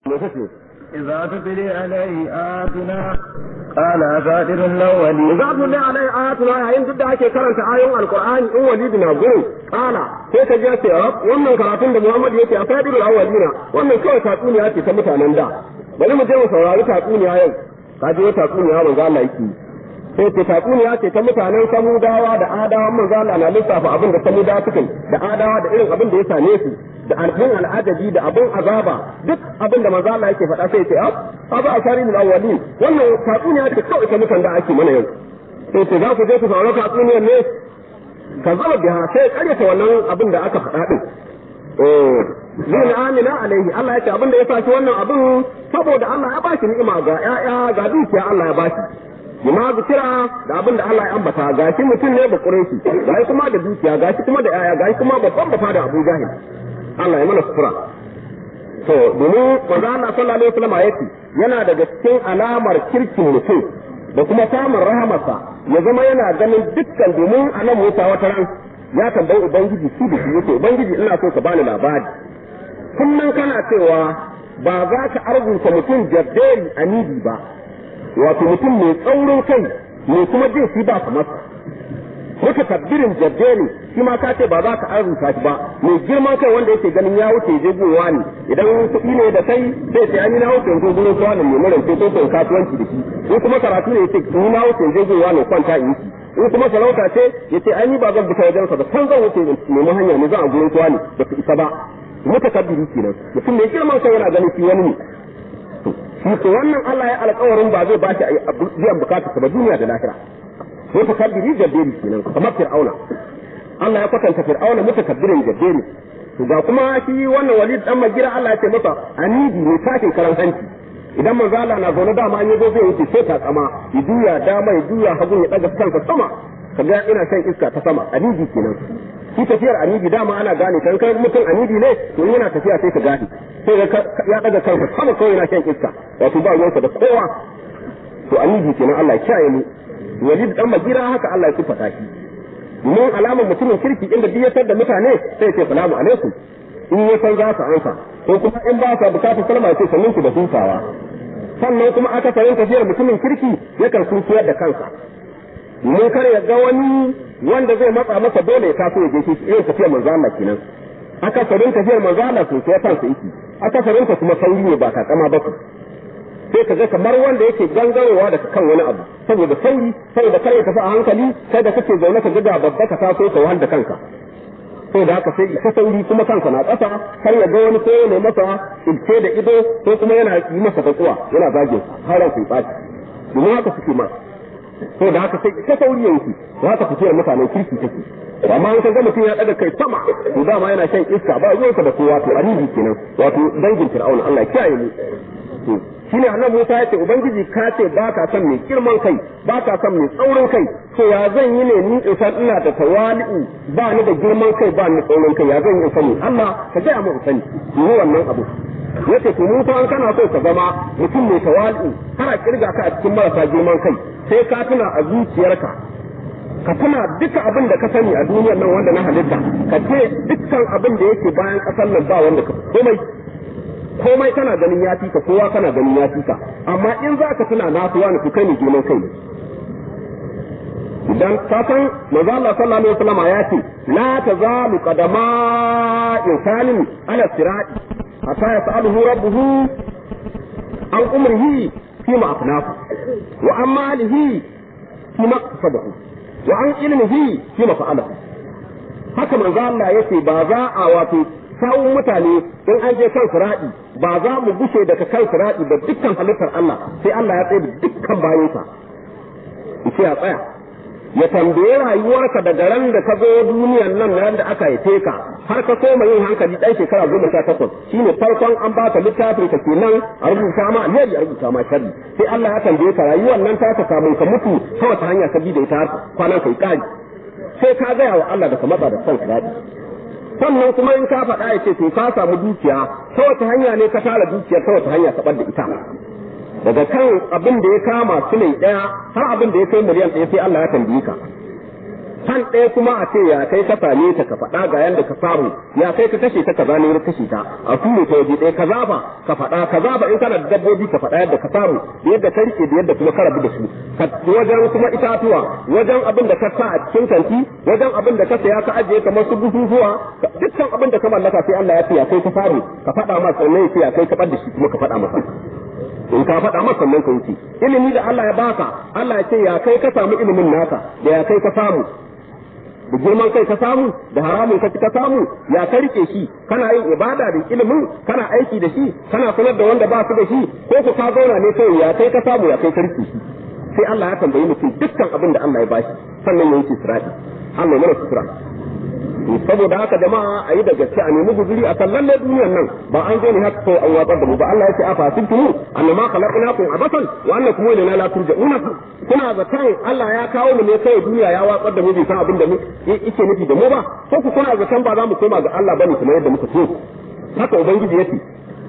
إذا تتلي عليه آياتنا قال أساطير الأولين إذا تتلي عليه آياتنا yayin duk da ake karanta ayoyin Alƙur'ani in walidi na gurin kala sai ka ji ce rab wannan karatun da Muhammad yake a sadirul awwalina wannan kawai tatsuniya ce ta mutanen da bari mu je mu saurari tatsuniya yau ka je tatsuniya manzo Allah yake sai ce tatsuniya ce ta mutanen samudawa da adawa manzo Allah na lissafa abin da samudawa suka da adawa da irin abin da ya same su da abin al'ajabi da abin azaba duk abin da manzo Allah yake faɗa sai ce ab abu asharin awwalin wannan tatsuniya ce kawai ta mutan da ake mana yau sai ce za ku je ku saurari tatsuniyar ne ka zama biha sai karyata wannan abin da aka faɗa din eh zai amina alaihi Allah ya ce abin da ya saki wannan abin saboda Allah ya bashi ni'ima ga ƴaƴa ga dukiya Allah ya bashi bima zikira da abin da Allah ya ambata gashi mutum ne ba kureshi gashi kuma da dukiya gashi kuma da ƴaƴa gashi kuma babban bafa da Abu Jahil Allah ya mana sufura to domin manzo Allah sallallahu alaihi wasallam yace yana daga cikin alamar kirkin mutum da kuma samun rahamarsa ya zama yana ganin dukkan domin a nan wuta wata ran ya tambayi ubangiji shi da shi yake ubangiji ina so ka bani labari kullum kana cewa ba za ka arzuta mutum jabberi anidi ba wato mutum mai tsaurin kai mai kuma jin shi ba kamar muka tabbirin jabberi shi ma ka ce ba za ka arzuta shi ba mai girman kai wanda yake ganin ya wuce je gowa ne idan kuɗi ne da kai sai sai an yi na wuce yanzu gurin tuwa ne mai mura sai ko kasuwanci da shi in kuma karatu ne yace ni na wuce je gowa ne kwanta in shi in kuma sarauta ce yace an yi ba zan fita wajen sa ba san zan wuce nemi hanya ne zan a gurin tuwa ne ba su isa ba mutakabbiri kenan mutum mai girman kai yana ganin shi wani ne shi ko wannan Allah ya alƙawarin ba zai ba shi biyan bukatarsa ba duniya da lahira mutakabbiri jabberi kenan kamar fir'auna Allah ya kwatanta fir'auna mutakabbirin jabberi to ga kuma shi wannan walid dan magira Allah ya ce masa anidi ne tashin karan hanci idan manzo Allah na zaune dama an yazo zai wuce sai ta tsama ya juya dama ya juya hagu ya daga kansa sama kaga ina shan iska ta sama anidi kenan shi tafiyar anidi dama ana gane kan kai mutum anidi ne to yana tafiya sai ka gane sai ya daga kansa sama kawai yana shan iska wato ba ruwansa da kowa to anidi kenan Allah ya kiyaye mu walid dan magira haka Allah ya sifata shi domin alamar mutumin kirki inda duk ya da mutane sai ce salamu alaikum in ya san za su ansa ko kuma in ba sa bukatar salama ce sannin ku da hutawa sannan kuma aka sayin tafiyar mutumin kirki yakan sunkiyar da kansa domin kar ya ga wani wanda zai matsa masa dole ya taso ya je shi irin tafiyar manzo Allah kenan aka sayin tafiyar manzo Allah sunkiyar kansa yake aka sayin ta kuma sauri ne ba kakama ba sai ka ga kamar wanda yake gangarowa daga kan wani abu saboda sauri saboda kar ya tafi a hankali sai da kake zaune ka ga babba ka taso ka wahal da kanka sai da haka sai ka sauri kuma kanka na ƙasa kar ya ga wani ko ne masa ilce da ido ko kuma yana yi masa fatsuwa yana zage har ran sai ɓaci domin haka suke ma sai da haka sai ka sauri yanki za ka fitiyar mutanen kirki take amma an ga mutum ya daga kai sama to dama yana shan iska ba ruwansa da kowa to annabi kenan wato dangin fir'auna Allah ya kiyaye mu shine annabi Musa ya ce ubangiji ka ce ba ka son mai girman kai ba ka son mai tsaurin kai to ya zan yi ne ni in san ina da tawali'u ba ni da girman kai ba ni tsaurin kai ya zan yi sani Allah ka ga mu sani ni wannan abu yace to Musa an kana so ka zama mutum mai tawali'u kana kirga ka a cikin marasa girman kai sai ka tuna a zuciyarka ka tuna duka abin da ka sani a duniyar nan wanda na halitta ka ce dukkan abin da yake bayan kasar nan ba wanda ka komai komai kana ganin ya fika kowa kana ganin ya fika amma in za ka tuna na fi wani kai ne girman kai ne idan ka san manzo Allah sallallahu alaihi wasallam ya ce la tazalu qadama insanin ala sirati hatta yas'aluhu rabbuhu an umrihi fi ma afnafu wa an malihi fi ma kasabahu wa an ilmihi fi ma fa'alahu haka manzo Allah yace ba za a wato sawun mutane in an je kan siraɗi ba za mu gushe daga kan siraɗi da dukkan halittar Allah sai Allah ya tsaye da dukkan bayansa ce a tsaya ya tambaye rayuwarka daga ran da ka zo duniyar nan ran da aka haife ka har ka koma yin hankali dan shekara goma sha takwas shine farkon an baka littafin ka kenan a rubuta ma alheri a rubuta ma sharri sai Allah ya tambaye ka rayuwar nan ta ka samu ka mutu ta wata hanya ka bi da ita kwanan kai kari sai ka gaya wa Allah da ka matsa da son siraɗi sannan kuma in ka faɗa ya ce to ka samu dukiya ta wata hanya ne ka tara dukiyar ta wata hanya ka bar da ita daga kan abin da ya kama su ne ɗaya har abin da ya kai miliyan ɗaya sai Allah ya tambaye ka san ɗaya kuma a ce ya kai ka same ta ka faɗa ga yanda ka samu ya kai ka kashe ta kaza ne ka kashe ta a ture ta waje ɗaya kaza ba ka faɗa kaza ba in kana da dabbobi ka faɗa yadda ka samu da yadda ka rike da yadda kuma ka rabu da su wajen kuma itatuwa wajen abin da ka sa a cikin kanti wajen abin da ka saya ka ajiye kamar su bututuwa dukkan abin da ka mallaka sai Allah ya ce ya kai ka samu ka faɗa masa sannan ya ce ya kai ka bar da shi kuma ka faɗa masa in ka faɗa masa sannan ka wuce ilimi da Allah ya baka Allah ya ce ya kai ka samu ilimin naka da ya kai ka samu da girman kai ka samu da haramun ka ka samu ya ka rike shi kana yin ibada da ilimin kana aiki da shi kana sanar da wanda ba su da shi ko ku ka zauna ne kai ya kai ka samu ya kai ka rike shi sai Allah ya tambayi mutum dukkan abin da Allah ya bashi sannan ya yi sirati Allah ya mana sutura saboda haka jama'a a yi da gaske a nemi guzuri a kan lalle duniyar nan ba an zo ne haka kawai an watsar da mu ba Allah ya ce a fasin tunu annama khalaqnakum abasan wa annakum ilayna la turja'una kuna zaton Allah ya kawo mu ne kai duniya ya watsar da mu bai san abin da mu yake nufi da mu ba ko ku kuna zaton ba za mu koma ga Allah bane kamar yadda muka so haka ubangiji yake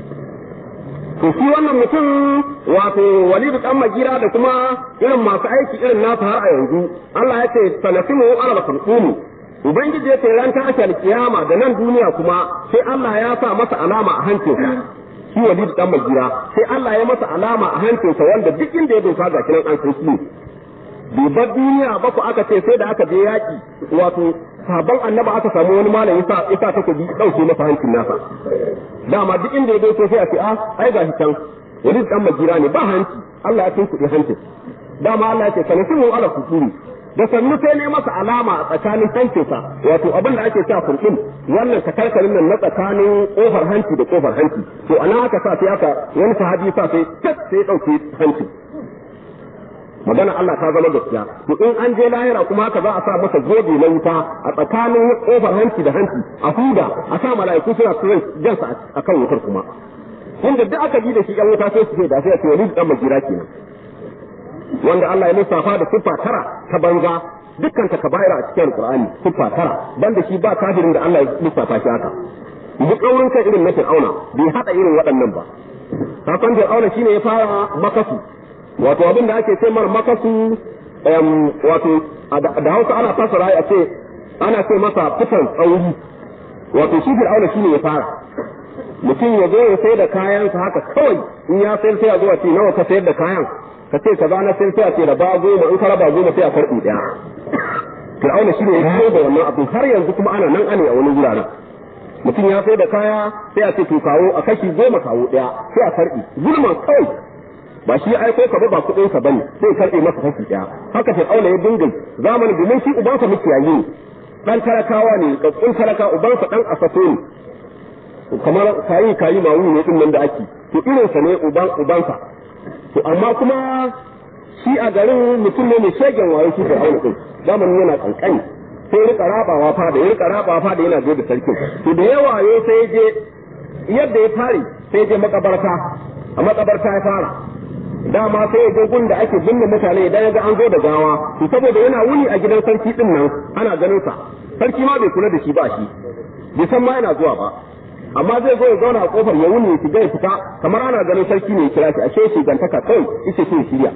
to shi wannan mutum wato walidu dan magira da kuma irin masu aiki irin nasu har a yanzu Allah ya ce sanasimu ala kulqumi Ubangiji ya ce ran ta ake alkiyama da nan duniya kuma sai Allah ya sa masa alama a hancinsa shi walid dan magira sai Allah ya masa alama a hancinsa wanda duk inda ya dosa ga kiran an san shi bai bar duniya ba ku aka ce sai da aka je yaki wato sabon annaba aka samu wani malam yasa yasa ta kubi dauke masa hancin nasa dama duk inda ya dosa sai a ce a ai gashi can walid dan magira ne ba hanci Allah ya tunkuɗe hancin dama Allah ya ce sanasimu ala kusuri da sannu sai ne masa alama a tsakanin hancinsa wato abin da ake cewa kurkin wannan takarkarin nan na tsakanin kofar hanci da kofar hanci to ana aka sa sai aka wani sahabi sa sai tat sai dauke hanci magana Allah ta zama gaskiya to in an je lahira kuma haka za a sa masa gobe na wuta a tsakanin kofar hanci da hanci a huda a sa mala'iku suna tsirin jansa akan wutar kuma inda duk aka bi da shi yan wuta sai su ce da sai a ce wani dan majira kenan wanda Allah ya lissafa da siffa tara ta banza dukkan ta kabaira a cikin Qur'ani siffa tara banda shi ba kafirin da Allah ya lissafa shi haka duk kaurin kai irin na Fir'auna bai hada irin waɗannan ba kafin Fir'auna shine ya fara makasu wato abin da ake ce mar makasu wato da Hausa ana fasara a ce ana ce masa fitan tsauri wato shi Fir'auna shine ya fara mutum ya zo ya sai da kayansa haka kawai in ya sayar sai a zo a ce nawa ka sayar da kayan ka ce kaza na sai a ce da ba goma in ka raba goma sai a karɓi ɗaya fir'auna shi ne ya fito da wannan abin har yanzu kuma ana nan ane a wani wuraren mutum ya sai da kaya sai a ce to kawo a kashi goma kawo ɗaya sai a karɓi gulman kawai ba shi ya aiko ka ba ba kuɗin ka bane sai karɓe masa kashi ɗaya haka fir'auna ya dinga zamanin domin shi ubansa mukiyayi ne dan talakawa ne kakkun talaka ubansa dan asaso ne kamar kayi kayi mawu ne din nan da ake to irinsa ne uban ubansa to amma kuma shi a garin mutum ne mai shegen wayo shi fir'auna din zamanin yana kankani sai rika rabawa fa da ya rika rabawa fa da yana da sarkin to da yawa ya sai je yadda ya fare sai je makabarta a makabarta ya fara dama sai ya je gun da ake binne mutane idan ya ga an zo da gawa to saboda yana wuni a gidan sarki din nan ana ganin sa sarki ma bai kula da shi ba shi bai san ma yana zuwa ba amma zai zo ya zauna a kofar ya wuni ya shiga ya fita kamar ana ganin sarki ne ya kira shi ashe shi gantaka kawai ita ce shirya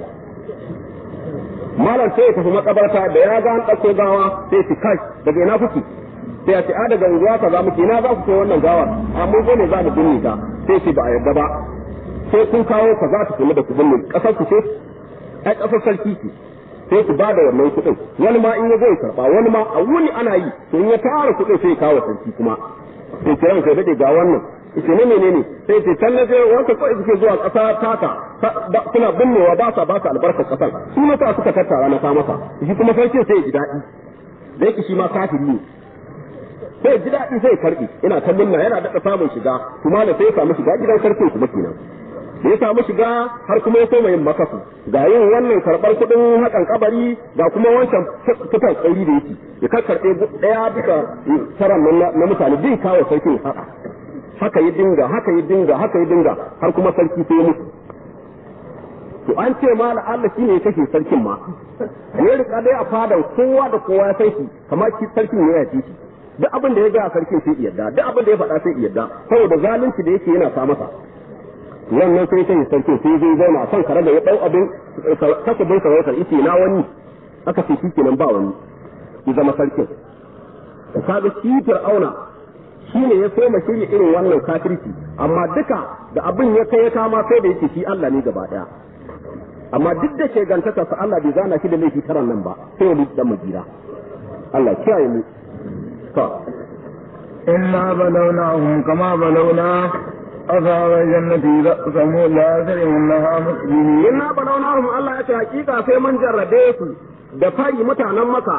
malam sai ya tafi makabarta da ya ga an ɗauko gawa sai ya ci kai daga ina kuke sai ya ce a daga unguwa ka za mu ina za ku kai wannan gawar amma ko ne za mu binne ta sai ce ba a yarda ba sai kun kawo ka za ta kula da ku binne kasar ku ce ai kasar sarki ce sai ku ba da wannan kuɗin wani ma in ya zo ya karɓa wani ma a wuni ana yi to in ya tara kuɗin sai ya kawo sarki kuma sai kiran kai dade ga wannan yace ne menene sai ce can na sai wanka kawai suke zuwa ƙasa taka suna binnewa ba sa ba sa albarkar ƙasar su mata suka tattara na sa masa shi kuma sarki sai ya ji daɗi da yake shi ma kafiri ne sai ji daɗi sai karɓi ina ta munna yana daɗa samun shiga kuma da sai ya samu shiga gidan sarkin kuma kenan da ya samu shiga har kuma ya soma yin makasu ga yin wannan karɓar kuɗin haƙan kabari ga kuma wancan fitan tsauri da yake ya karkarɓe ɗaya bisa taran na mutane bin kawo sarkin haƙa haka ya dinga haka ya dinga haka ya dinga har kuma sarki sai ya mutu to an ce ma Allah shi ne ya kashe sarkin ma ya rika dai a fadan kowa da kowa ya san shi kamar shi sarkin ne ya ci shi duk abin da ya ga sarkin sai yadda duk abin da ya faɗa sai yadda saboda zalunci da yake yana sa masa wannan sai sai sarkin sai zai zauna a kan kare da ya dau abin kasabin sarautar ite na wani aka ce shi kenan ba wani ya zama sarkin kaga shi fir'auna shi ne ya so shirya irin wannan kafirci amma duka da abin ya kai ya kama sai da yake shi Allah ne gaba daya amma duk da shegantaka sa Allah bai zana shi da laifi taran nan ba sai ya dan majira Allah kiyaye mu to إنا بلوناهم كما بلونا أصحاب الجنة إذا أقسموا لا يسرمنها مسلمين inna balawnahum Allah ya ce hakika sai mun jarrabe su da fari mutanen maka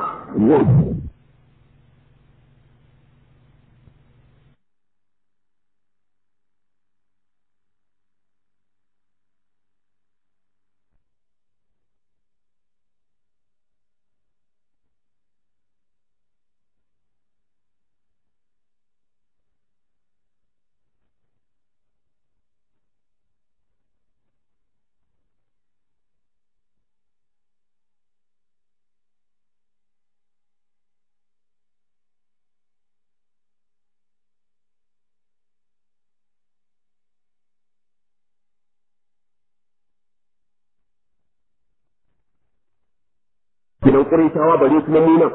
gidan ƙurishawa bare kuma muna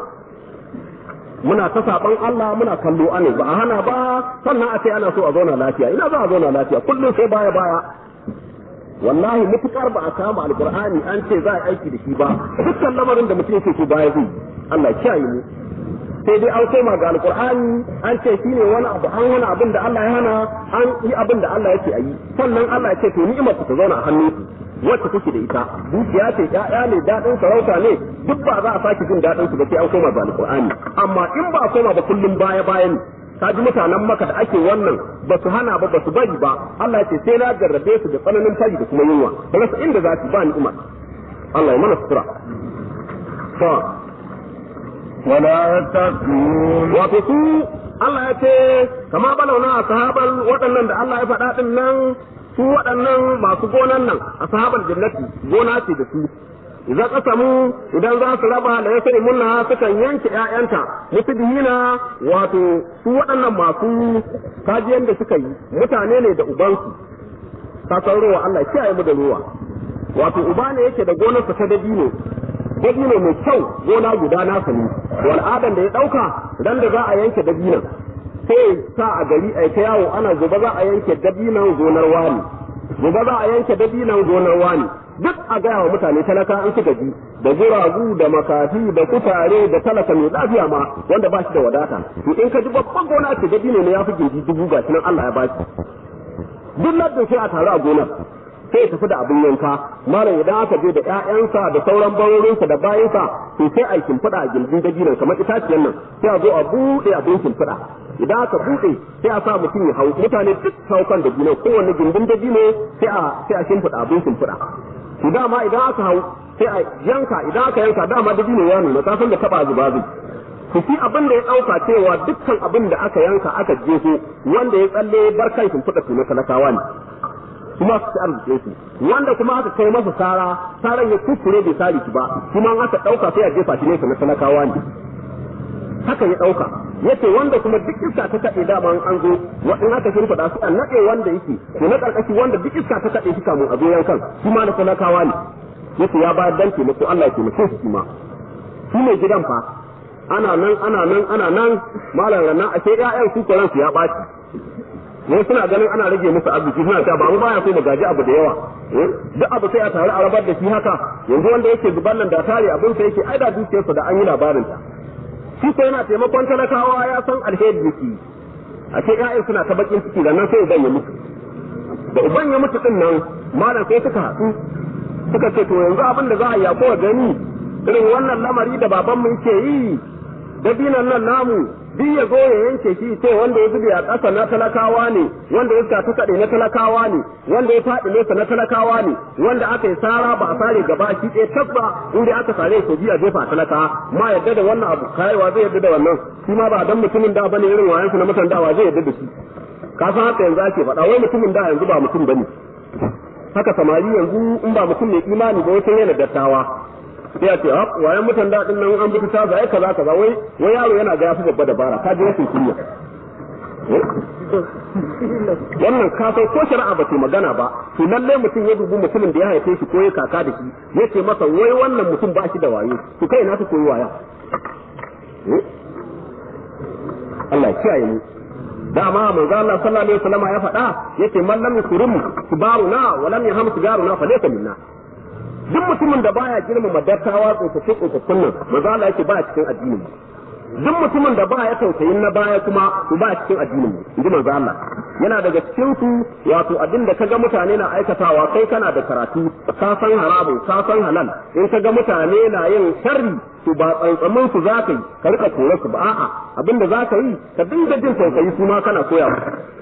muna ta saban Allah muna kallo ane ba a hana ba sannan a ce ana so a zauna lafiya ina za a zauna lafiya kullum sai baya baya wallahi mutukar ba a kama alqur'ani an ce za a aiki da shi ba dukkan lamarin da mutum yake so baya zai Allah kiyaye mu sai dai an koma ga alqur'ani an ce shine wani abu an wani abin da Allah ya hana an yi abin da Allah yake ayi sannan Allah ya ce to ni'imar ta zauna a hannunku wacce take da ita dukiya ce ƴaƴa ne daɗin sarauta ne duk ba za a sake jin daɗin su ba sai an koma ga alqur'ani amma in ba a koma ba kullum baya baya ne ka ji mutanen maka da ake wannan ba su hana ba ba su bari ba Allah ya ce sai na jarrabe su da tsananin fari da kuma yunwa ba rasa inda za su ba ni'imar Allah ya mana sutura to ولا يتقون wato su Allah ya ce kama balauna a sahaban waɗannan da Allah ya faɗa ɗin nan su waɗannan masu gonan nan a sahaban jannati gona ce da su idan kasamu idan za su raba da ya sani munna sukan yanke ƴaƴanta mutudihina wato su waɗannan masu kajiyan da suka yi mutane ne da ubansu ka san ruwa Allah kiyaye mu da ruwa wato uba ne yake da gonarsa ta dabino dabino mai kyau gona guda nasa ne wal'adan da ya ɗauka ran da za a yanke dabinon sai sa a gari a ta yawo ana gobe za a yanke dabinon gonar wani gobe za a yanke dabinon gonar wani duk a gaya wa mutane talaka an suka ji da guragu da makafi da kutare da talaka mai lafiya ma wanda ba shi da wadata to in ka ji babban gona ce dabino ne ya fi gindi dubu ga nan Allah ya ba shi duk lardin sai a taru a gonar sai ya tafi da abin yanka malam idan aka je da ƴaƴansa da sauran barorinsa da bayansa to sai a shimfiɗa a gindin dabinon kamar itaciyan nan sai a zo a buɗe abin shimfiɗa idan aka buɗe sai a sa mutum ya hau mutane duk hau kan dabinon kowanne gindin dabino sai a sai a shimfiɗa abin shimfiɗa to dama idan aka hau sai a yanka idan aka yanka dama dabino ya nuna ka san da taba zuba zai ku fi abin da ya ɗauka cewa dukkan abin da aka yanka aka jefo wanda ya tsalle barkan shimfiɗa su na talakawa ne kuma su ci arziki su wanda kuma aka kai masa sara saran ya kuskure bai sari ki ba kuma aka ɗauka sai a jefa shi nesa na talakawa ne haka ya ɗauka yace wanda kuma duk iska ta kaɗe dama an zo in aka shimfiɗa su a naɗe wanda yake to na ƙarƙashi wanda duk iska ta kaɗe shi kamun a zo yankan shi ma na talakawa ne yace ya bayar dan taimako Allah ya taimake shi ma shi ne gidan fa ana nan ana nan ana nan malam ranar ashe ƴaƴan su koran su ya ɓaci wai suna ganin ana rage musu arziki suna cewa ba mu baya so mu gaji abu da yawa duk abu sai a taru a rabar da shi haka yanzu wanda yake zuban nan da tare abin sa yake aida dukiyarsa da an yi labarin ta shi ko yana taimakon talakawa ya san alheri yake a ce ƴaƴan suna ta bakin ciki da nan sai uban ya mutu da uban ya mutu din nan malam sai suka haɗu suka ce to yanzu abin da za a yi kowa gani irin wannan lamari da babanmu yake yi dabinan nan namu duk ya zo ya yanke shi ce wanda ya zube a ƙasa na talakawa ne wanda ya ta kaɗe na talakawa ne wanda ya faɗi nesa na talakawa ne wanda aka yi sara ba a sare gaba shi ɗaya tabba inda aka sare ko biya jefa talaka ma yadda da wannan abu kayawa zai yadda da wannan shi ma ba dan mutumin da bane irin wayansu na mutan dawa zai yadda da shi ka san haka yanzu ake faɗa wai mutumin da yanzu ba mutum bane haka samari yanzu in ba mutum mai imani ba wata yana dattawa sai a ce hap wayan mutan daɗin nan an bi ta zai kaza kaza wai wai yaro yana ga yafi babba dabara ka ji rashin kunya wannan ka sai ko shari'a ba ce magana ba to lalle mutum ya dubi mutumin da ya haife shi ko ya kaka da shi ya ce masa wai wannan mutum ba shi da wayo to kai na su koyi waya Allah kiyaye mu dama manzo Allah sallallahu alaihi wasallam ya faɗa yake man lam yukrim kibaruna wa lam yaham sigaruna fa laysa minna duk mutumin da baya girmama dattawa tsofaffin tsofaffin nan manzo Allah yake ba cikin addinin duk mutumin da baya tausayin na baya kuma to ba cikin addinin inji manzo Allah yana daga cikin su wato abin da kaga mutane na aikatawa kai kana da karatu ka san haramun ka san halal in kaga mutane na yin sharri to ba tsantsamin su za ka yi ka rika kore su ba a'a abin da za ka yi ka dinga jin tausayi su ma kana koya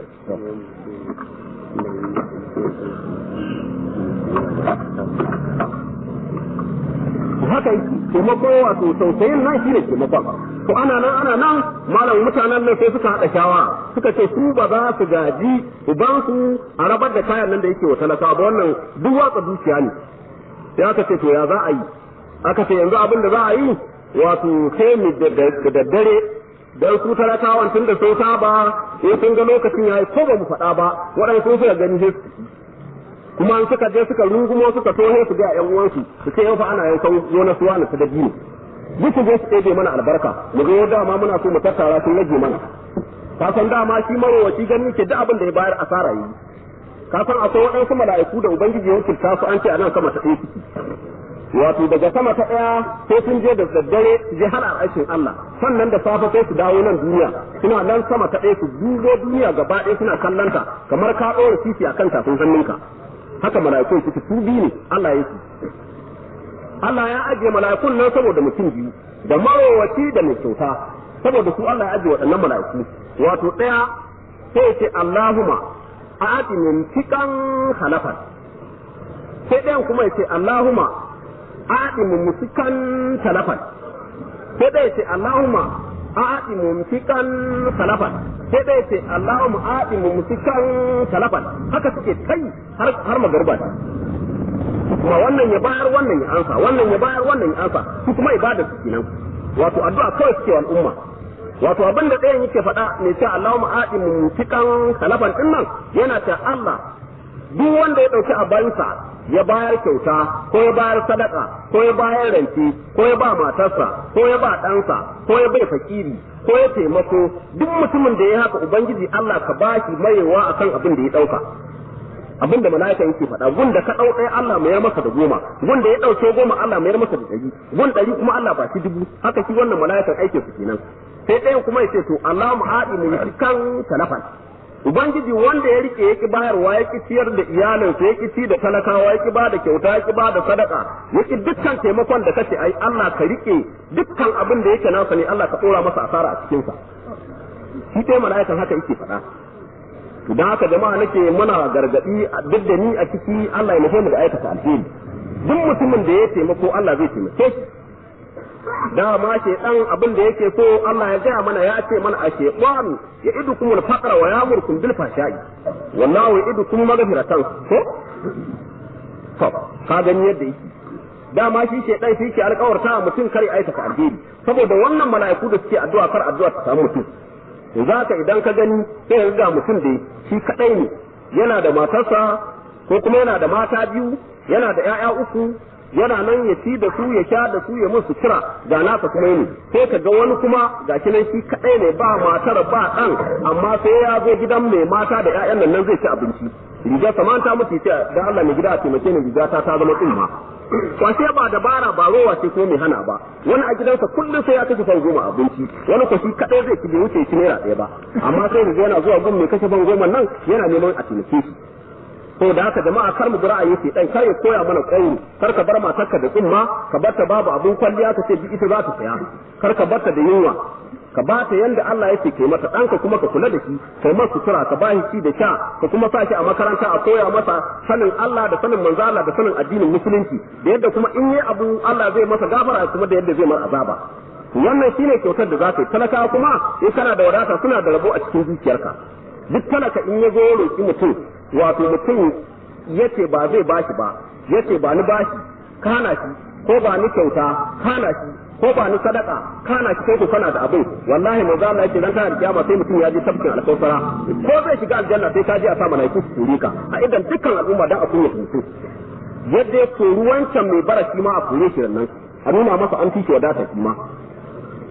haka yake taimako wato tausayin nan shine taimakon to ana nan ana nan malam mutanen nan sai suka haɗa shawara suka ce su ba za su gaji ubansu a rabar da kayan nan da yake wa talakawa ba wannan duk watsa dukiya ne sai aka ce to ya za a yi aka ce yanzu abin da za a yi wato sai mu da daddare dan su talakawan tun da sun saba sai sun ga lokacin yayi ko ba mu faɗa ba waɗansu suka gani sai kuma an suka je suka rungumo suka tohe su ga yan uwansu su ce yau fa ana yankan zo na suwa na ta dabino duk su je su ɗebe mana albarka mu ga yau dama muna so mu tattara sun rage mana ka san dama shi marowaci gani ke duk abin da ya bayar asara yi ka san akwai waɗansu mala'iku da ubangiji ya wakilta su an ce a nan sama ta ɗaya ciki wato daga sama ta ɗaya sai sun je da daddare su je har aikin Allah sannan da safe sai su dawo nan duniya suna nan sama ta ɗaya su dubo duniya gaba ɗaya suna kallanta kamar ka ɗora titi a kan tafin hannunka haka mala'ikun suke su biyu ne Allah ya ce Allah ya ajiye mala'ikun nan saboda mutum biyu da marowaci da mai kyauta saboda su Allah ya ajiye waɗannan mala'iku wato ɗaya sai ce Allahumma a'ati min tikan halafan sai ɗayan kuma ya ce Allahumma a'ati min musikan talafan sai ɗaya ce Allahumma a'ati min musikan talafan sai ɗaya ce Allahumma a'ati min musikan talafan haka suke kai har har magarba kuma wannan ya bayar wannan ya ansa wannan ya bayar wannan ya ansa su kuma ibada su kenan wato addu'a kawai suke wa al'umma wato abin da ɗayan yake faɗa ne cewa Allahumma a'ti mumtikan kalafan din nan yana ta Allah duk wanda ya ɗauki abansa ya bayar kyauta ko ya bayar sadaka ko ya bayar rance ko ya ba matarsa ko ya ba ɗansa ko ya bai fakiri ko ya taimako duk mutumin da ya haka ubangiji Allah ka bashi mayewa akan abin da ya ɗauka abin da mala'ika yake faɗa gun da ka ɗau ɗaya Allah mayar maka da goma gun da ya ɗauke goma Allah mayar maka da ɗari gun ɗari kuma Allah ba shi dubu haka shi wannan mala'ikan aikin su kenan sai ɗayan kuma ya ce to Allah mu haɗi mu yi kan talafan ubangiji wanda ya rike yaki bayarwa ya ki ciyar da iyalinsa ya ki ci da talakawa ya ki ba da kyauta ya ki ba da sadaka ya ki dukkan taimakon da kace ai Allah ka rike dukkan abin da yake nasa ne Allah ka tsora masa asara a cikin sa shi dai mala'ikan haka yake faɗa idan haka jama'a nake muna gargadi duk da ni a ciki Allah ya nufe mu da aikata alheri duk mutumin da ya taimako Allah zai taimake shi dama ke dan abin da yake so Allah ya gaya mana ya ce mana a shaytan ya idukum al-faqra wa ya'murukum bil fahsha'i wallahu ya'idukum maghfiratan ko to ka gani yadda yake dama shi shaytan shi ke alƙawarta mutum kare aikata alheri saboda wannan mala'iku da suke addu'a kar addu'a ta samu mutum za ka idan ka gani sai ga mutum da shi kadai ne yana da matarsa ko kuma yana da mata biyu yana da 'ya'ya uku yana nan ya ci da su ya sha da su ya musu kira ga nasa kuma ne sai ka ga wani kuma ga shi nan shi kadai ne ba matar ba dan amma sai ya zo gidan mai mata da 'ya'yan nan zai ci abinci riga saman ta mutu ce da Allah mai gida a taimake ni riga ta ta zama tsumma kwashe ba dabara ba rowa ce ko mai hana ba wani a gidansa kullum sai ya kashe fan goma abinci wani ko shi kadai zai ci bai wuce shi naira ɗaya ba amma sai da yana zuwa gun mai kashe fan goma nan yana neman a taimake shi to da haka jama'a kar mu ra'ayi ce dan kar ya koya mana kauri kar ka bar matarka da tsumma ka barta babu abun kwalliya ka ce bi ita za ta saya kar ka barta da yunwa ka ba ta yanda Allah yake kai mata ɗanka kuma ka kula da shi kai masa sutura ka ba shi da sha ka kuma sa shi a makaranta a koya masa sanin Allah da sanin manzo Allah da sanin addinin musulunci da yadda kuma in yi abu Allah zai masa gafara kuma da yadda zai mar azaba wannan shine kyautar da za ka yi talaka kuma in kana da wadata suna da rabo a cikin zuciyarka duk talaka in ya zo roƙi mutum wato mutum yace ba zai bashi ba yace ba ni bashi kana shi ko ba ni kyauta kana shi ko ba ni sadaka kana shi kai ko kana da abin wallahi mai zama yake dan kana kiyama sai mutum ya ji tafkin alkausara ko zai shiga aljanna sai ka ji a sa malaiku su turi ka a idan dukkan al'umma dan a kunya mutum yadda ya kori wancan mai bara shi ma a kore shi nan a nuna masa an fice wadata shi ma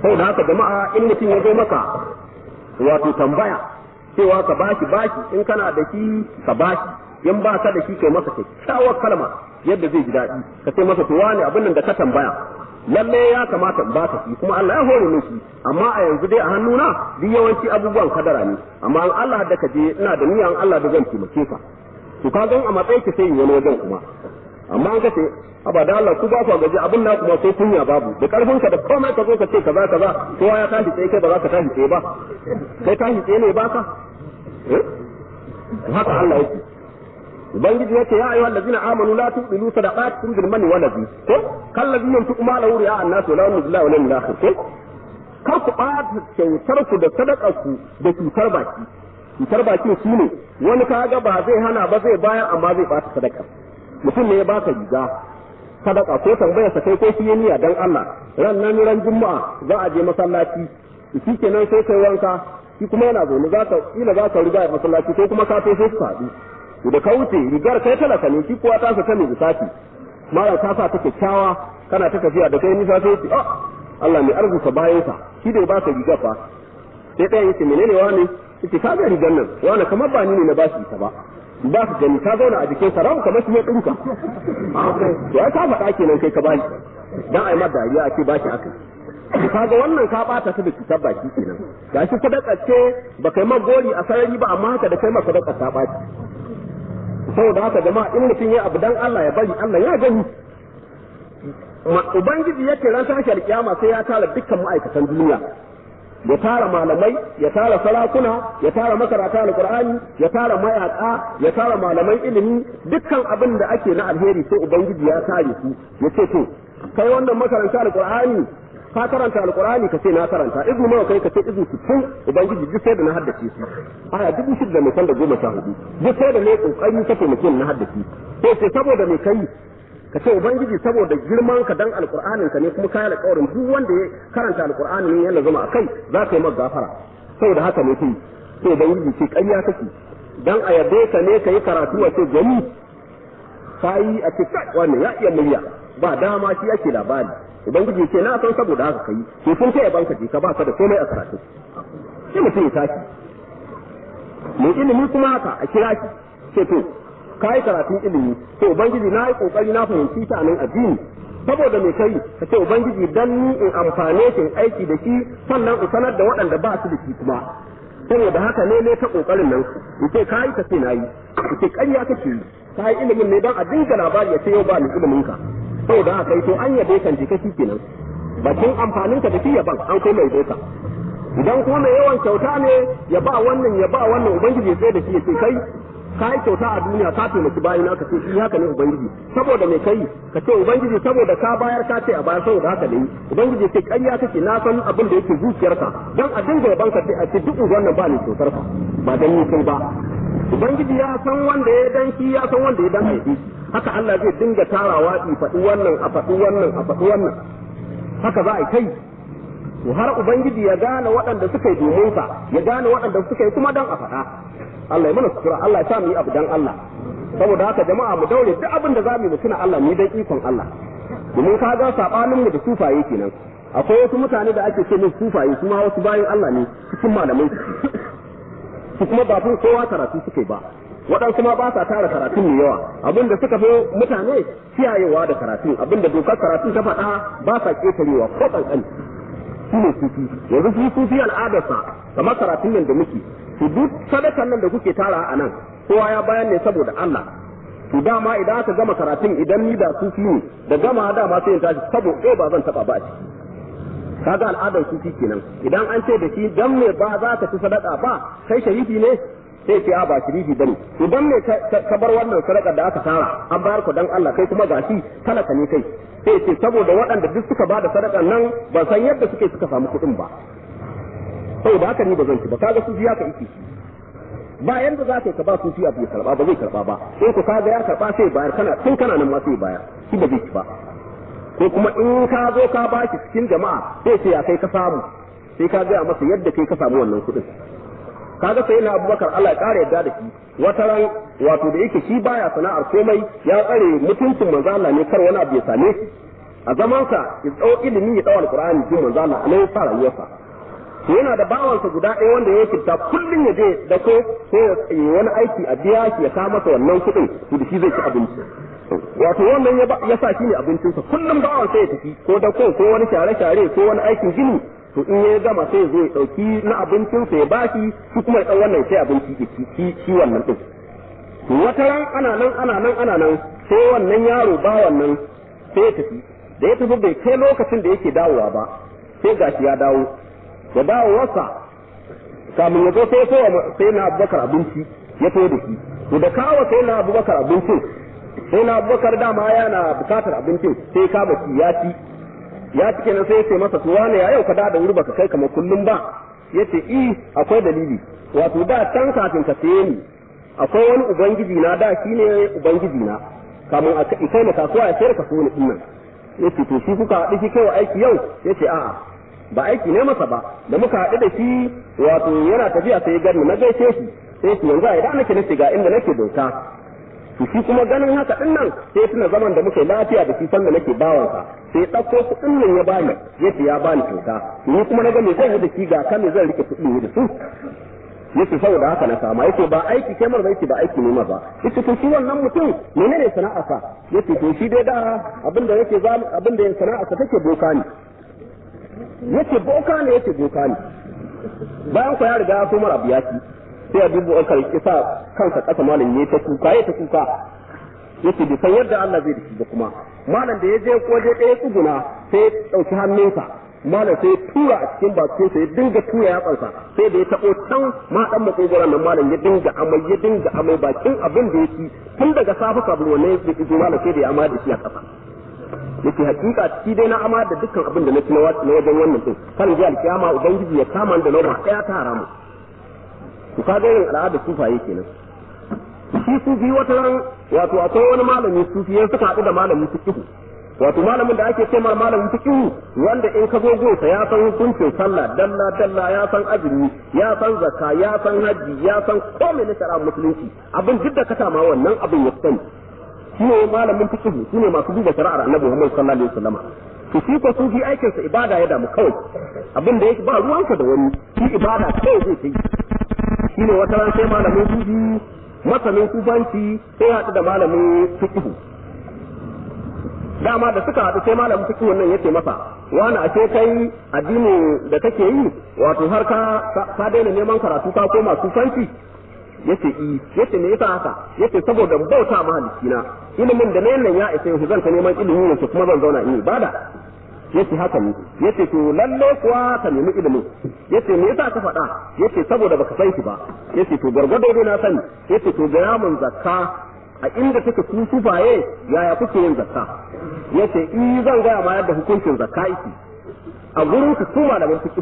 saboda haka jama'a in mutum ya zo maka wato tambaya cewa ka bashi bashi in kana da shi ka bashi in ba ka da shi kai masa kyakkyawar kalma yadda zai ji daɗi ka ce masa to wani abin nan da ka tambaya lalle ya kamata in baka shi kuma Allah ya hore min shi amma a yanzu dai a hannuna duk yawanci abubuwan kadara ne amma an Allah da ka je ina da niyan Allah da zan taimake ka to ka gan a matsayin ki sai wani wajen kuma amma an kace aba da Allah ku ba ku gaji abin na kuma sai kunya babu da karfin ka da komai ka zo ka ce kaza kaza kowa ya tashi tsaye kai ba za ka tashi tsaye ba kai tashi tsaye ne ba ka eh haka Allah yake ubangiji yace ya ayyuhal ladina amanu la tubilu sadaqatukum bil manni wal ladhi ko kal ladhi yunfiqu malahu ri'a an-nas wa la yu'minu billahi wal yawmil akhir ko kar ku ɓata kyautar ku da sadakar ku da cutar baki cutar baki shine wani kaga ba zai hana ba zai bayar amma zai bata sadaka mutum ne ya baka riga sadaka ko tambaya sa kai ko shi niyya dan Allah ran nan ran juma'a za a je masallaci shi kenan sai kai wanka shi kuma yana zaune za ka kila za ka riga masallaci ko kuma ka sai su haɗu da ka wuce rigar kai talaka ne shi kuwa ta sa ta mai lissafi mara ta sa ta kyakkyawa kana ta tafiya da kai nisa sai ce ah Allah mai arzuka bayan sa shi da ba ka riga fa sai ɗaya yace menene wani yace ka ga rigar nan wani kamar ba ni ne na ba shi ta ba ba su gani ka zauna a jikin sa ramu kamar shi ya dinka to ai ka faɗa kenan kai ka ba shi dan ai ma dariya ake ba shi aka kaga wannan ka bata ta da cutar baki kenan gashi sadaka ce ba kai ma gori a sarari ba amma haka da kai ma sadaka ta baci saboda haka jama'a in mutum ya abu dan Allah ya bari Allah ya gani ubangiji yake ran tashi alkiyama sai ya tara dukkan ma'aikatan duniya ya tara malamai ya tara sarakuna ya tara makarata alqur'ani ya tara mayaka ya tara malaman ilimi dukkan abin da ake na alheri sai ubangiji ya tare su ya ce to kai wannan makaranta alqur'ani ka karanta alqur'ani ka ce na karanta izini nawa kai ka ce izini sittin ubangiji duk sai da na haddace su aya dubu shida mai da goma sha hudu duk sai da ne kokari ka taimake na haddace sai sai saboda me kai ka ce ubangiji saboda girman ka dan alqur'anin ka ne kuma kai alƙawarin duk wanda ya karanta alqur'ani ne yana zama akai za ka yi maka gafara saboda haka ne kai sai ubangiji ce ƙarya kake dan a yabe ka ne ka yi karatu a ce gani kai a ce kai wannan ya iya murya ba dama shi ake labari ubangiji ce na san saboda haka kai to sun kai banka je ka ba ka da komai a karatu sai mutum ya tashi mai ilimi kuma haka a kira shi ce to kai karatun ilimi to ubangiji na yi kokari na fahimci ta nan addini saboda me kai ka ce ubangiji dan ni in amfane shi in aiki da shi sannan in sanar da waɗanda ba su da shi kuma saboda haka ne ne ta kokarin nan in ce kai ka ce nayi in ce ƙarya kake yi kai ilimin ne dan a dinga labari ya ce yau ba ni ilimin ka saboda haka kai to an yabe kan jika shi kenan bakin amfanin ka da shi yaban an kai mai doka idan kuma mai yawan kyauta ne ya ba wannan ya ba wannan ubangiji sai da shi ya ce kai ka yi kyauta a duniya ka taimaki bayan ka ce shi haka ne ubangiji saboda mai kai ka ce ubangiji saboda ka bayar ka ce a bayar saboda haka ne ubangiji ce ƙarya kake na san abin da yake zuciyarka dan a dinga yaban ka a ce duk wannan ba ne kyautar ka ba dan ni kai ba ubangiji ya san wanda ya dan shi ya san wanda ya dan haifi haka Allah zai dinga tarawa i faɗi wannan a faɗi wannan a faɗi wannan haka za a yi kai to har ubangiji ya gane waɗanda suka yi domin ka ya gane waɗanda suka yi kuma dan a faɗa Allah ya mana sutura Allah ya sa mu yi abu dan Allah saboda haka jama'a mu daure duk abin da za mu yi mu tuna Allah ne dan ikon Allah domin ka ga sabanin mu da sufaye kenan akwai wasu mutane da ake ce musu sufaye su ma wasu bayan Allah ne cikin malamai su kuma ba sun kowa karatu suke ba waɗansu ma ba sa tara karatun mai yawa abin da suka fi mutane kiyayewa da karatun abin da dokar karatun ta faɗa ba sa ƙetarewa ko ƙanƙani shi ne sufi yanzu shi sufi al'adarsa kamar karatun nan da muke to duk sadakan nan da kuke tara a nan kowa ya bayan ne saboda Allah to dama idan aka gama karatun idan ni da sufi ne da gama dama sai in tashi saboda ba zan taba ba a ciki kaga al'adar sufi kenan idan an ce da shi dan me ba za ka ci sadaka ba kai sharifi ne sai ce a ba sharifi bane idan me ka bar wannan sadaka da aka tara an bayar ku dan Allah kai kuma gashi talaka ne kai sai ce saboda waɗanda duk suka bada sadakan nan ba san yadda suke suka samu kuɗin ba saboda haka ni ba zan ci ba kaga sufi haka yake ba yanda za ka ba sufi abu ya karba ba zai karba ba in ku kaga ya karba sai bayar kana tun kana nan ma sai bayar shi ba zai ci ba ko kuma in ka zo ka ba shi cikin jama'a sai ce ya kai ka samu sai ka gaya masa yadda kai ka samu wannan kuɗin kaga sai na abubakar Allah ya ƙara yadda da shi wata ran wato da yake shi baya sana'ar komai ya tsare mutuncin manzo Allah ne kar wani abu ya same shi a zamansa ya tsawo ilimi ya tsawo alqur'ani jin manzo Allah a nan fara rayuwarsa to yana da bawansa guda ɗaya wanda ya kirta kullum ya je da ko sai ya yi wani aiki a biya shi ya kawo masa wannan kuɗin to da shi zai ci abinci wato wannan ya sa shi ne abincinsa kullum bawan sai ya tafi ko da ko ko wani share-share ko wani aikin gini to in ya gama sai ya zo ya ɗauki na abincinsa ya bashi shi kuma ya ɗan wannan sai abinci ya ci shi wannan ɗin to wata ran ana nan ana nan ana nan sai wannan yaro ba wannan sai ya tafi da ya tafi bai kai lokacin da yake dawowa ba sai gashi ya dawo da dawowarsa kamun ya zo sai sai na abubakar abinci ya to da shi to da kawo sai na abubakar abincin sai na abubakar dama yana bukatar abincin sai ka baki ya ci ya ci kenan sai ya ce masa to wane ya yau ka da wuri baka kai kamar kullum ba yace i akwai dalili wato da can kafin ka saye ni akwai wani ubangiji na da shine ubangiji na kamun a kai na kasuwa ya sayar ka so ni dinnan yace to shi kuka haɗu shi kai aiki yau yace a'a ba aiki ne masa ba da muka haɗu da shi wato yana tafiya sai gani na gaishe shi sai shi yanzu a idan nake nace ga inda nake bauta to shi kuma ganin haka din nan sai tuna zaman da muka yi lafiya da shi sanda nake bawansa sai ya ɗauko kuɗin nan ya bani yace ya bani kyauta ni kuma na ga me zan yi da shi ga kan me zan rike kuɗin ne da su yace saboda haka na sama yace ba aiki kai mar yace ba aiki ne ba yace to shi wannan mutum menene sana'arsa yace to shi dai da abinda yake abinda sana'arsa take boka ne yace boka ne yace boka ne bayan ku ya riga ya so mara biya shi sai ya dubu an karki sa kansa kasa malam yayi ta kuka yayi ta kuka yace bai san yadda Allah zai dace da kuma malam da ya je waje ɗaya tsuguna sai ya ɗauki hannunsa malam sai ya tura a cikin bakin sa ya dinga tura ya kansa sai da ya tabo can ma dan makogoran nan malam ya dinga amai ya dinga amai bakin abin da yake tun daga safa kabul wannan ya fito malam sai da ya amai da shi a kasa yake hakika shi dai na ama da dukkan abin da na ci na wajen wannan din kan ji alkiyama ubangiji ya kama da lauma daya ta haramu ku ka ga irin al'ada sufaye kenan shi sufi wata ran wato akwai wani malami sufi ya suka haɗu da malamin fiqh wato malamin da ake ce mar malamin fiqh wanda in ka zo gonsa ya san hukuncin sallah dalla dalla ya san azumi ya san zakka ya san haji ya san komai na shari'a musulunci abin duk da ka sama wannan abin ya sani shi ne malamin fiqh shi ne masu duba shari'ar annabi Muhammad sallallahu alaihi wasallam to shi ko sufi aikin sa ibada ya damu kawai abin da yake ba ruwanka da wani shi ibada kawai zai yi shi ne wata ran sai malamin sufi masanin kufanci sai haɗu da malamin fiqh dama da suka haɗu sai malamin fiqh wannan yace masa wani ashe kai addinin da kake yi wato har ka ka daina neman karatu ka koma sufanci yace i yace me yasa haka yace saboda bauta mahalicci na ilimin da nan ya isa yanzu zan ta neman ilimi ne kuma zan zauna in ibada yace haka ne yace to lalle kuwa ka nemi ilimin yace me yasa ka faɗa yace saboda baka san shi ba yace to gargado dai na sani yace to ga mun zakka a inda take ku sufaye yaya kuke yin zakka yace i zan gaya ma yadda hukuncin zakka yake a gurin ku su malaman fiqh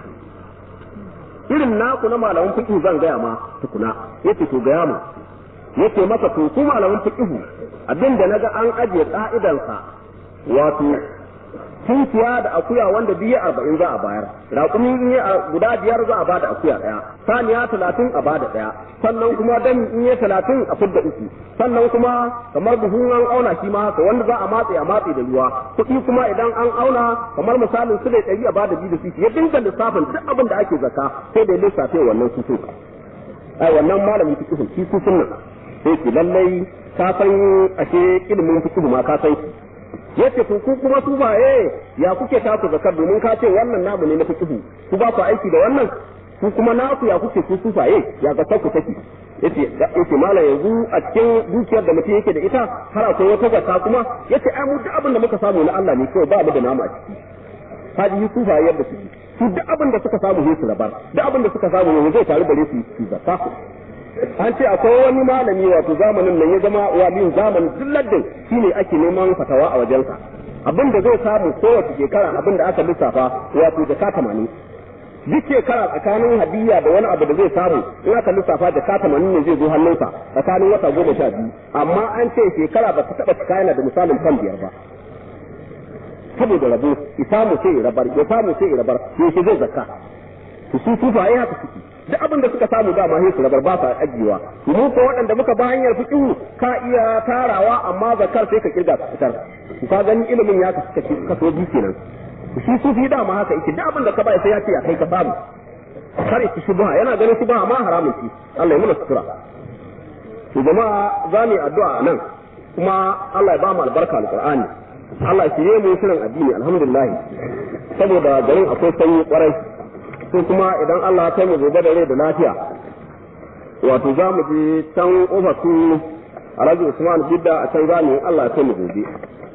irin naku na malaman fiqh zan gaya ma tukuna yace to gaya mu yace masa to ku malaman fiqh abinda naga an ajiye ka'idansa wato tunkiya da akuya wanda biyu arba'in za a bayar raƙumi in yi guda biyar za a bada akuya ɗaya saniya talatin a bada ɗaya sannan kuma dami in yi talatin a fidda uku sannan kuma kamar buhun an auna shi ma haka wanda za a matse a matse da ruwa kuɗi kuma idan an auna kamar misalin su da ɗari a bada biyu da su ya dinga lissafin duk abin da ake zaka sai da ya lissafe wannan su ai wannan malamin fiqh shi su sunna sai ki lallai ka san ashe ilimin fiqh ma ka san shi yace to ku kuma su ba eh ya kuke taku zakar domin ka ce wannan namu ne na fiqhu ku ba ku aiki da wannan ku kuma naku ya kuke ku sufaye ya ga ku take yace yace mala yanzu a cikin dukiyar da mutum yake da ita har akwai wata zakka kuma yace ai mu duk abin da muka samu na Allah ne kawai ba mu da namu a ciki haji yi sufaye yadda suke su duk abin da suka samu sai su rabar duk abin da suka samu yanzu zai taru gare su su zakka an ce akwai wani malami wato zamanin nan ya zama waliyin zamanin duk laddin shine ake neman fatawa a wajensa abin da zai samu kowace shekara abin da aka lissafa wato da ka tamanin duk shekara tsakanin hadiyya da wani abu da zai samu in aka lissafa da ka tamanin ne zai zo hannunsa tsakanin wata goma sha biyu amma an ce shekara ba ta taɓa cika yana da misalin kan biyar ba saboda rabo ya samu sai ya rabar ya samu sai ya rabar sai zai zakka su su sufaye haka suke duk abin da suka samu dama sai su rabar ba sa ajiyewa mu ko waɗanda muka ba hanyar fiqhu ka iya tarawa amma zakar sai ka kirga ka fitar ka gani ilimin ya kasu kaso biyu kenan shi sufi dama haka yake duk abin da ka bai sai ya ce ya kai ka samu kare ki shubha yana ganin shubha ma haramun ci Allah ya muna sutura to jama'a za mu yi addu'a nan kuma Allah ya ba mu albarka alqur'ani Allah shi ne mu shirin addini alhamdulillah saboda garin akwai sanyi kwarai sai kuma idan Allah ya kai mu gobe da rai da lafiya wato za mu je can ofasu Alhaji Usman Bidda a can zamu Allah ya kai mu gobe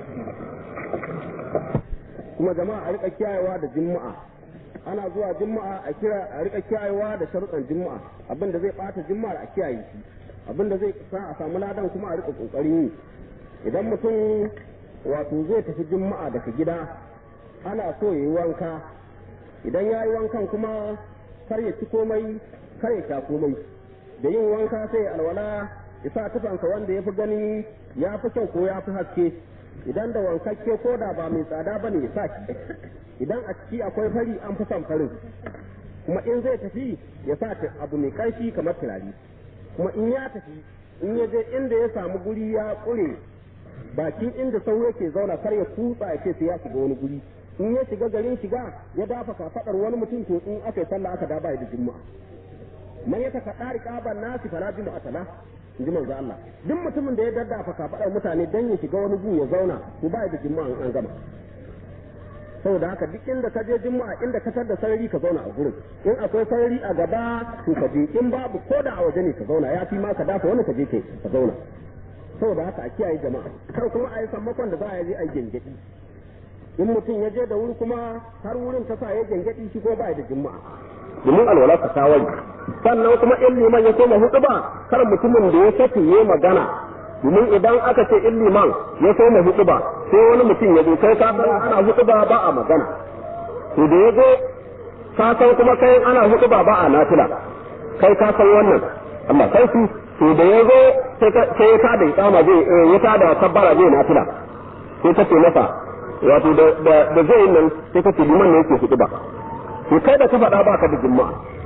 kuma jama'a a rika kiyayewa da juma'a ana zuwa juma'a a kira a rika kiyayewa da sharuɗan juma'a abin da zai bata juma'ar a kiyaye shi abin da zai sa a samu ladan kuma a rika kokarin yi idan mutum wato zai tafi juma'a daga gida ana so ya yi wanka idan ya yi wankan kuma kar ya ci komai kar ya sha komai da yin wanka sai alwala ya sa tufansa wanda ya fi gani ya fi kyau ko ya fi haske idan da wankakke ko da ba mai tsada ba ne ya sa shi idan a ciki akwai fari an fi son farin kuma in zai tafi ya sa abu mai ƙarfi kamar turare kuma in ya tafi in ya je inda ya samu guri ya ƙure bakin inda sauro yake zauna kar ya kutsa ya ce sai ya shiga wani guri in ya shiga garin shiga ya dafa kafaɗar wani mutum to in aka yi sallah aka daba da juma'a man ya taka ɗari ƙaban nasi fala juma'a tala in ji manzo Allah duk mutumin da ya daddafa kafaɗar mutane dan ya shiga wani gu ya zauna to ba da juma'a an gama saboda haka duk inda ka je juma'a inda ka da sarari ka zauna a gurin in akwai sarari a gaba to ka je in babu ko da a waje ne ka zauna ya fi ma ka dafa wani ka je ke ka zauna saboda haka a kiyaye jama'a kar kuma a yi sammakon da za a je a yi gengedi in mutum ya je da wuri kuma har wurin ta sa ya gengedi shi ko ba da juma'a domin alwala ka kawai sannan kuma in liman ya koma hudu ba kar mutumin da ya saki ya magana domin idan aka ce in liman ya koma hudu ba sai wani mutum ya zo kai ka san ana hudu ba ba a magana to da ya zo ka san kuma kai ana hudu ba ba a nafila kai ka san wannan amma sai su to da ya zo sai ya tada ikama zai ya tada kabbara zai nafila sai ka ce masa wato da zai nan sai ka ce liman ne yake hudu ba to kai da ka faɗa baka da juma'a